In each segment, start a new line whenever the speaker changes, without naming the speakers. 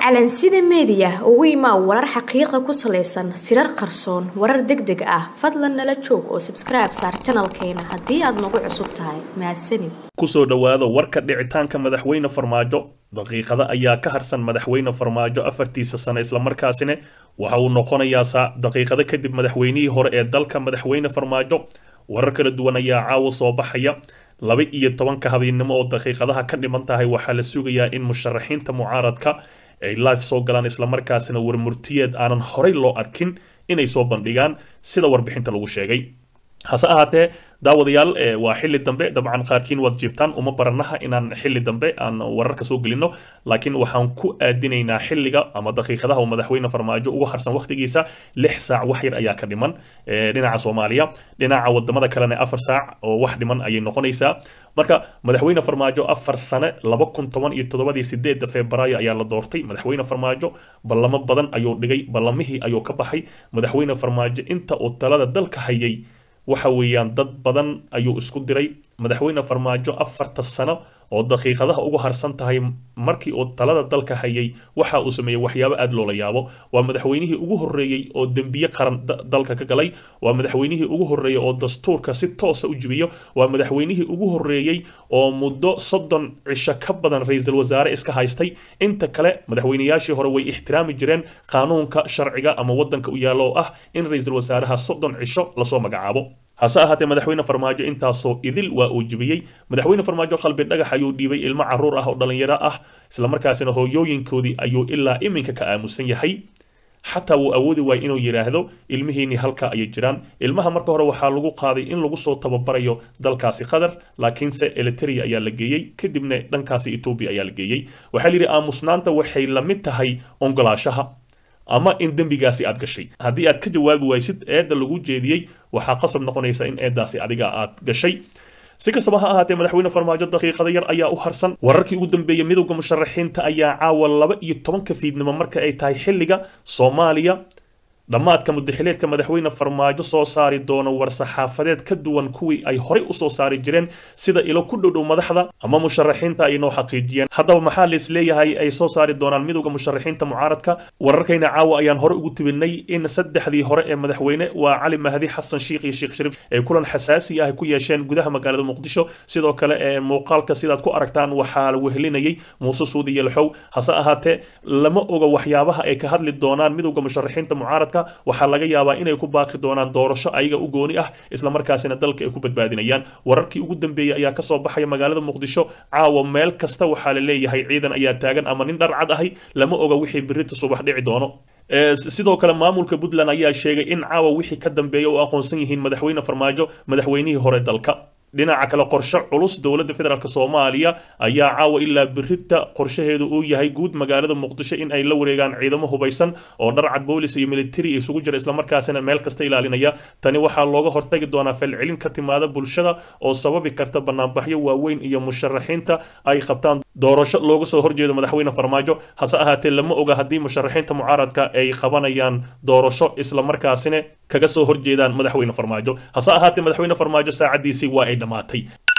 calansida meediya ugu imaa warar xaqiiqa ku salaysan sirar qarsoon warar deg deg ah fadlan nala joog oo sabskribe saar janalkeena haddii aad nagu cusub tahay mahadsanid
kusoo dhowaada warka dhicitaanka madaxweyne farmaajo daqiiqada ayaa ka harsan madaxweyne farmaajo afartiisa sano islamarkaasina waxa uu noqonayaa saa daqiiqado kadib madaxweynihii hore ee dalka madaxweyne farmaajo warar kala duwan ayaa caawa soo baxaya laba iyo tobanka habeennimo oo daqiiqadaha ka dhiman tahay waxaa la sugayaa in musharaxiinta mucaaradka ay life soo galaan islamarkaasina warmurtiyeed aanan horey loo arkin inay soo bandhigaan sida warbixinta lagu sheegay hase ahaatee daawadayaal waa xilli dambe dabcan qaarkiin waad jiiftaan uma baranaha inaan xilli dambe aan wararka soo gelino laakiin waxaan ku aadinaynaa xilliga ama daqiiqadaha uu madaxweyne farmaajo ugu harsan waqtigiisa lix saac wax yar ayaa ka dhiman dhinaca soomaaliya dhinaca wadamada kalena afar saac oo wax dhiman ayay noqonaysaa marka madaxweyne farmaajo afar sane laba kun toban iyo toddobadii sideedda febraayo ayaa la doortay madaxweyne farmaajo ballamo badan ayuu dhigay ballamihii ayuu ka baxay madaxweyne farmaajo inta uu talada dalka hayay waxa weeyaan dad badan ayuu isku diray madaxweyne farmaajo afarta sano oo daqiiqadaha ugu harsan tahay markii uu talada dalka hayay waxa uu sameeyey waxyaabo aada loola yaabo waa madaxweynihii ugu horreeyey oo dembiye qaran dalka ka galay waa madaxweynihii ugu horreeyey oo dastuurka si toosa u jibiyo waa madaxweynihii ugu horreeyey oo muddo soddon cisho ka badan ra-iisul wasaare iska haystay inta kale madaxweynayaashii hore way ixtiraami jireen qaanuunka sharciga ama waddanka u yaalla oo ah in ra-iisul wasaaraha soddon cisho lasoo magacaabo hase ahaatee madaxweyne farmaajo intaasoo idil waa uu jibiyey madaxweyne farmaajo qalbi dhagax ayuu dhiibay ilmo caruur ah oo dhallinyaro ah islamarkaasina hooyooyinkoodii ayuu ilaa iminka ka aamusan yahay xataa wuu awoodi waayay inuu yidhaahdo ilmihiinii halka ayay jiraan ilmaha marka hore waxaa lagu qaaday in lagu soo tababarayo dalkaasi qatar laakiinse eliteria ayaa la geeyey kadibna dhankaasi etoobiya ayaa la geeyey waxaa la yidhi aamusnaanta waxay la mid tahay ongolaashaha ama in dembigaasi aad gashay haddii aad ka jawaabi waysid eedda lagu jeediyey waxaa qasab noqonaysa in eeddaasi adiga aad gashay si kastaba ha ahaatee madaxweyne farmaajo daqiiqada yar ayaa u harsan wararkii ugu dambeeyey midowda musharaxiinta ayaa caawa laba iyo tobanka fiidnimo marka ay tahay xilliga soomaaliya dhammaadka mudaxileedka madaxweyne farmaajo soo saari doono war-saxaafadeed ka duwan kuwii ay horey usoo saari jireen sida ilo ku dhowdhow madaxda ama musharaxiinta ay noo xaqiijiyeen haddaba maxaa la isleeyahay ay soo saari doonaan midowda musharaxiinta mucaaradka wararkayna caawa ayaan hore ugu tibinay in saddexdii hore ee madaxweyne waa cali mahdi xasan shiikh iyo sheekh shariif ay kulan xasaasi ah ku yeesheen gudaha magaalada muqdisho sidoo kale ee muuqaalka sidaad ku aragtaan waxaa la wehelinayay muuse suudi iyo laxow hase ahaatee lama oga waxyaabaha ay ka hadli doonaan midowda musharaxiinta mucaaradka waxaa laga yaabaa inay ku baaqi doonaan doorasho ayaga u gooni ah islamarkaasina dalka ay ku badbaadinayaan wararkii ugu dambeeyey ayaa kasoo baxaya magaalada muqdisho caawa meel kasta waxaa la leeyahay ciidan ayaa taagan ama nin dharcad ahi lama oga wixii birita subax dhici doono sidoo kale maamulka puntland ayaa sheegay in caawa wixii ka dambeeya u aqoonsan yihiin madaxweyne farmaajo madaxweynihii hore dalka dhinaca kale qorshe culus dowladda federaalk soomaaliya ayaa caawa ilaa birita qorshaheedu uu yahay guud magaalada muqdisho in ay la wareegaan ciidamo hubaysan oo dharcad boolis iyo militari isugu jira islamarkaasina meel kasta ilaalinaya tani waxaa looga hortagi doonaa falcelin ka timaada bulshada oo sababi karta banaanbaxyo waaweyn iyo musharaxiinta ay qabtaan doorasho looga soo horjeedo madaxweyne farmaajo hase ahaatee lama oga haddii musharaxiinta mucaaradka ay qabanayaan doorasho islamarkaasina kaga soo horjeedaan madaxweyne farmaajo hase ahaatee madaxweyne farmaajo saacadiisii waa ay dhammaatay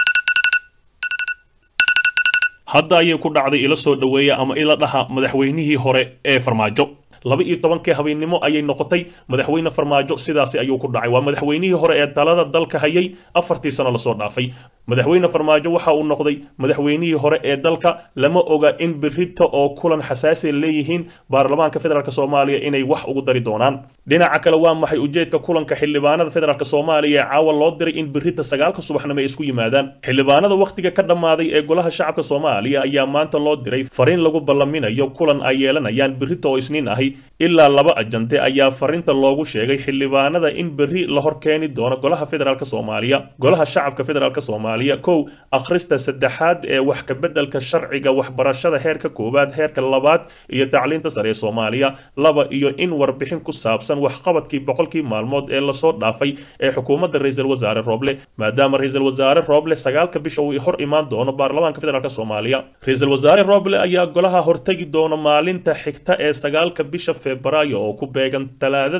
hadda ayay ku dhacday ila soo dhoweeya ama ila dhaha madaxweynihii hore ee farmaajo laba iyo tobankii habeennimo ayay noqotay madaxweyne farmaajo sidaasi ayuu ku dhacay waa madaxweynihii hore ee talada dalka hayay afartii sano lasoo dhaafay madaxweyne farmaajo waxa uu noqday madaxweynihii hore ee dalka lama oga in birita oo kulan xasaasi leeyihiin baarlamaanka federaalk soomaaliya inay wax ugu dari doonaan dhinaca kale waa maxay ujeedka kulanka xildhibaanada federaalk soomaaliya ee caawa loo diray in birita sagaalka subaxnimo ay isku yimaadaan xildhibaanada wakhtiga ka dhammaaday ee golaha shacabka soomaaliya ayaa maanta loo diray fariin lagu ballaminayo kulan ay yeelanayaan birita oo isniin ahi ilaa laba ajante ayaa fariinta loogu sheegay xildhibaanada in berri la hor keeni doono golaha federaalk soomaaliya golaha shacabka federaalk soomaaliya kow akhrista saddexaad ee wax kabeddelka sharciga waxbarashada heerka koowaad heerka labaad iyo tacliinta sare ee soomaaliya laba iyo in warbixin ku saabsan waxqabadkii boqolkii maalmood ee lasoo dhaafay ee xukuumadda ra-iisul wasaare rooble maadaama ra-iisul wasaare rooble sagaalka bisha uu hor imaan doono baarlamaanka federaalk soomaaliya ra-iisul wasaare rooble ayaa golaha hortegi doona maalinta xigta ee sagaalka bisha febraayo oo ku beegan talaadada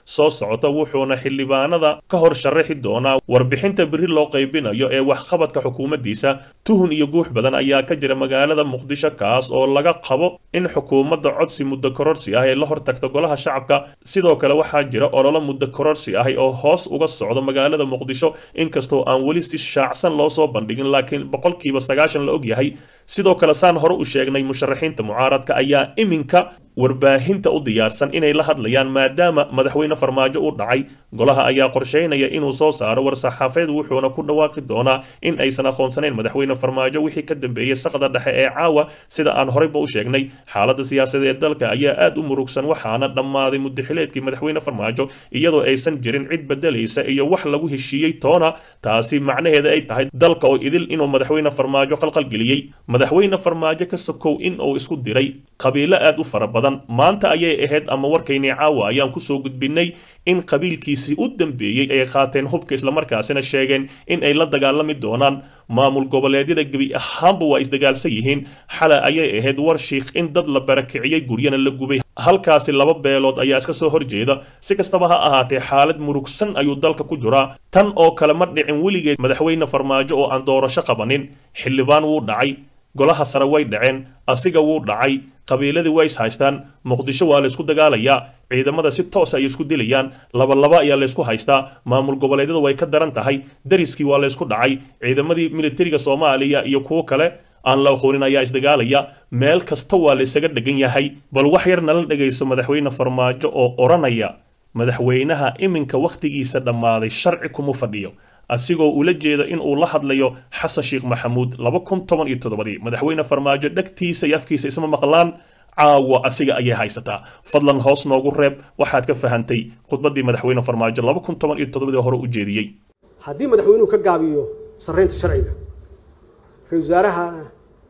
soo socota wuxuuna xildhibaanada ka hor sharaxi doonaa warbixinta beri loo qaybinayo ee waxqabadka xukuumaddiisa tuhun iyo guux badan ayaa ka jira magaalada muqdisho kaas oo laga qabo in xukuumadda codsi muddo kororsi ah ee la hortagta golaha shacabka sidoo kale waxaa jira ololo muddo kororsi ah oo hoos uga socdo magaalada muqdisho inkastoo aan weli si shaacsan loo soo bandhigin laakiin boqolkiiba sagaashan la og yahay sidoo kale saan hore u sheegnay musharaxiinta mucaaradka ayaa iminka warbaahinta u diyaarsan inay la hadlayaan maadaama madaxweyne farmaajo u dhacay golaha ayaa qorsheynaya inuu soo saaro war-saxaafeed wuxuuna ku dhawaaqi doonaa in aysan aqoonsanayn madaxweyne farmaajo wixii ka dambeeyey saqda dhexe ee caawa sida aan horeyba u sheegnay xaaladda siyaasadeed ee dalka ayaa aad u murugsan waxaana dhammaaday muddaxileedkii madaxweyne farmaajo iyadoo aysan jirin cid bedelaysa iyo wax lagu heshiiyey toona taasi macnaheeda ay tahay dalka oo idil inuu madaxweyne farmaajo qalqalgeliyey madaxweyne farmaajo ka sokow in uu isku diray qabiilo aad u fara badan maanta ayay ahayd ama warkaynii caawa ayaan kusoo gudbinay in qabiilkiisii u dambeeyey ay qaateen hubka islamarkaasina sheegeen in ay la dagaalami doonaan maamul goboleedyada gebi ahaanba waa isdagaalsan yihiin xalay ayay ahayd war shiikh in dad la barakiciyey guryana la gubay halkaasi laba beelood ayaa iska soo horjeeda si kastaba ha ahaatee xaalad murugsan ayuu dalka ku jiraa tan oo kale ma dhicin weligeed madaxweyne farmaajo oo aan doorasho qabanin xildhibaan wuu dhacay golaha sare way dhaceen asiga wuu dhacay qabiiladii way is haystaan muqdisho waa laysku dagaalayaa ciidamada si toos ay isku dilayaan labalaba ayaa laysku haystaa maamul goboleedyada way ka daran tahay dariskii waa laysku dhacay ciidamadii militariga soomaaliya iyo kuwo kale aan la aqoonin ayaa isdagaalaya meel kasta waa laysaga dhegan yahay bal wax yar nala dhegayso madaxweyne farmaajo oo odhanaya madaxweynaha iminka wakhtigiisa dhammaaday sharci kuma fadhiyo asigoo ula jeeda in uu la hadlayo xasan sheekh maxamuud laba kun toban iyo toddobadii madaxweyne farmaajo dhegtiisa iyo afkiisa isma maqlaan caawa asiga ayay haysataa fadlan hoos noogu reeb waxaad ka fahantay khudbaddii madaxweyne farmaajo laba kun toban iyo toddobadii hore u jeediyey
haddii madaxweynuhu ka gaabiyo sarreynta sharciga ra-isul wasaarahana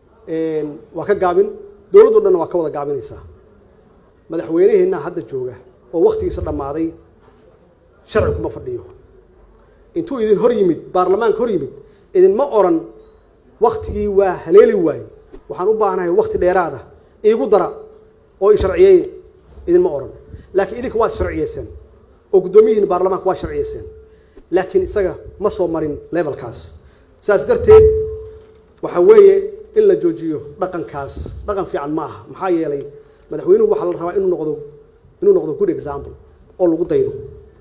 waa ka gaabin dowladdo dhanna waa ka wada gaabinaysaa madaxweyneheenna hadda jooga oo wakhtigiisa dhammaaday sharci kuma fadhiyo intuu idin hor yimid baarlamaanka hor yimid idinma odhan waktigii waa haleeli waaye waxaan u baahanahay wakti dheeraada iigu dara oo i sharciyeeye idinma odhan laakiin idinka waad sharciyeyseen oo guddoomiyihiin baarlamaanka waa sharciyeyseen laakiin isaga ma soo marin levelkaas saas darteed waxa weeye in la joojiyo dhaqankaas dhaqan fiican ma aha maxaa yeelay madaxweynuhu waxaa la rabaa inuu noqdo inuu noqdo good example oo lagu daydo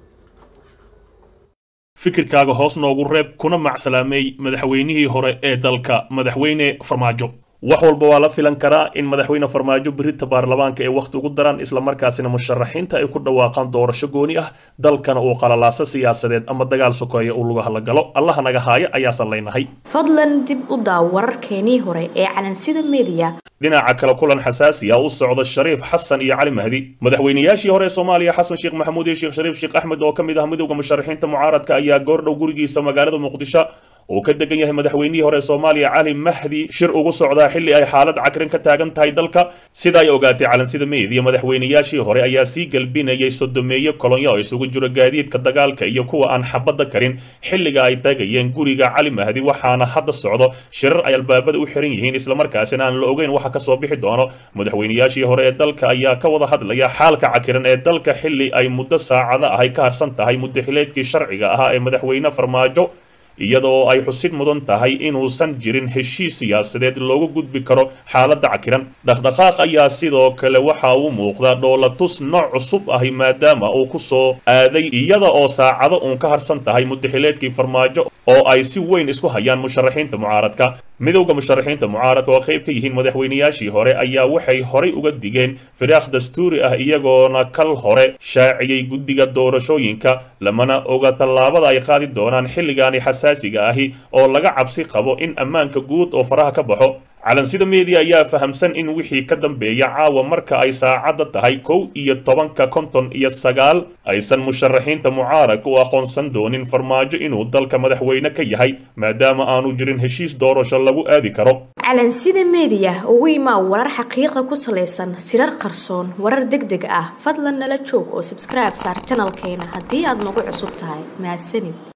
fikirkaaga hoos noogu reeb kuna macsalaameey madaxweynihii hore ee dalka madaxweyne farmaajo wax walba waa la filan karaa in madaxweyne farmaajo berita baarlamaanka ay wakhti ugu daraan islamarkaasina musharaxiinta ay ku dhawaaqaan doorasho gooni ah dalkana uu qalalaaso siyaasadeed ama dagaal sokeeya uu lugaha la galo allaha naga haaya ayaasan leynahay
fadlan dib u daaw wararkeenii hore ee calansida media
dhinaca kale kulan xasaasi ah u socda shariif xasan iyo cali mahdi madaxweynayaashii hore ee soomaaliya xasan sheekh maxamuud iyo sheekh shariif sheekh axmed oo ka mid ah midowda musharaxiinta mucaaradka ayaa goordhow gurigiisa magaalada muqdisho uu ka degan yahay madaxweynihii hore ee soomaaliya cali mahdi shir ugu socdaa xilli ay xaalad cakrin ka taagan tahay dalka sida ay ogaatay calansida meediya madaxweynayaashii hore ayaa sii galbinayay sodomeeye kolonyo oo isugu jiro gaadiidka dagaalka iyo kuwa aan xabadda karin xilliga ay tagayeen guriga cali mahdi waxaana hadda socdo shirar ay albaabada u xiran yihiin islamarkaasina aan la ogeyn waxa kasoo bixi doono madaxweynayaashii hore ee dalka ayaa ka wada hadlaya xaalka cakiran ee dalka xilli ay muddo saacada ahay ka harsan tahay muddaxileedkii sharciga ahaa ee madaxweyne farmaajo iyadoo ay xusid mudan tahay inuusan jirin heshiis siyaasadeed loogu gudbi karo xaaladda cakiran dhaqdhaqaaq ayaa sidoo kale waxa uu muuqdaa dhoolatus nooc cusub ahi maadaama uu ku soo aaday iyada oo saacado uun ka harsan tahay muddaxileedkii farmaajo oo ay si weyn isku hayaan musharaxiinta mucaaradka midowda musharaxiinta mucaaradka oo qayb ka yihiin madaxweynayaashii hore ayaa waxay horay uga digeen firaaq dastuuri ah iyagoona kal hore shaaciyey guddiga doorashooyinka lamana oga tallaabada ay qaadi doonaan xilligaani xasaasiga ahi oo laga cabsi qabo in ammaanka guud oo faraha ka baxo calansida media ayaa fahamsan in wixii ka dambeeya caawa marka ay saacadda tahay kow iyo tobanka konton iyo sagaal aysan musharaxiinta mucaaradka u aqoonsan doonin farmaajo inuu dalka madaxweyne ka yahay maadaama aanu jirin heshiis doorasho lagu aadi karo
calansida media ugu imaa warar xaqiiqa ku salaysan sirar qarsoon warar deg deg ah fadlan nala joog oo subscribe saar janalkeena haddii aad nagu cusub tahay mahadsanid